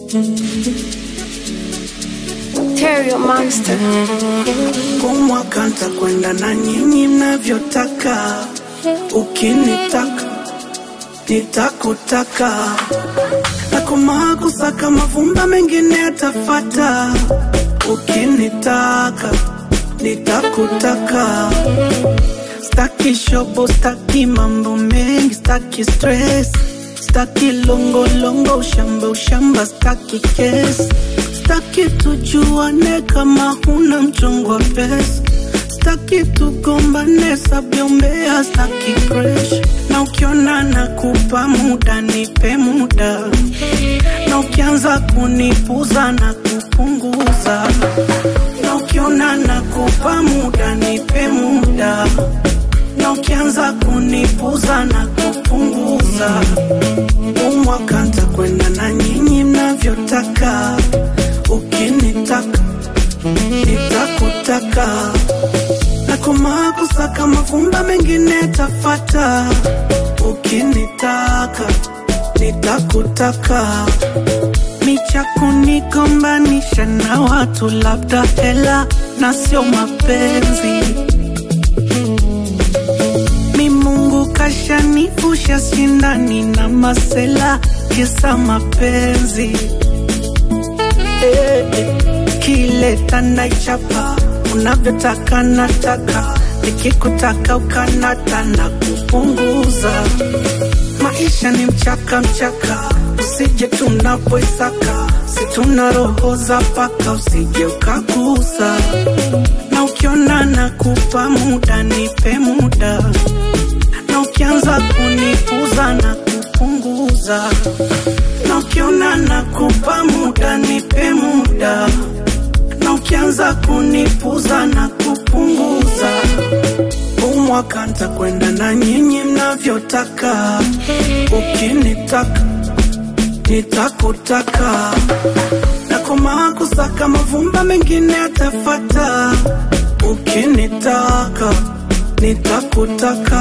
Terrio Monster. Kumwaka ntakwenda na nyinyi mnavyotaka, ukinitaka nitakutaka, na kumaa kusaka mavumba mengine yatafata, ukinitaka nitakutaka. Staki shobo, staki mambo mengi, staki stress, staki longolongo, ushamba ushamba, staki kesi, staki tujuane kama huna mchongo wa pesa, staki tugombane sabyombea, staki pressure, na ukiona nakupa muda nipe muda, na ukianza kunipuza na kupunguza, na ukiona nakupa muda nipe muda na ukianza kunipuza na kupunguza, umwaka ntakwenda na nyinyi mnavyotaka, ukinitaka nitakutaka, na kumaa kusaka mavumba mengine tafata, ukinitaka nitakutaka micha kunigombanisha na watu, labda hela na sio mapenzi mi Mungu kashanifusha sindani na masela kisa mapenzi eh, eh. Kileta naichapa unavyotaka nataka, nikikutaka ukanata na kupunguza. Maisha ni mchaka mchaka, usije tunapoisaka, si tuna roho za paka, usije ukagusa na ukiona nakupa muda nipe muda, na ukianza kunipuza na kupunguza, na ukiona nakupa muda nipe muda, na ukianza kunipuza na kupunguza, umwaka ntakwenda na nyinyi mnavyotaka, ukinitaka nitakutaka na kumaa kusaka mavumba mengine yatafata, ukinitaka nitakutaka.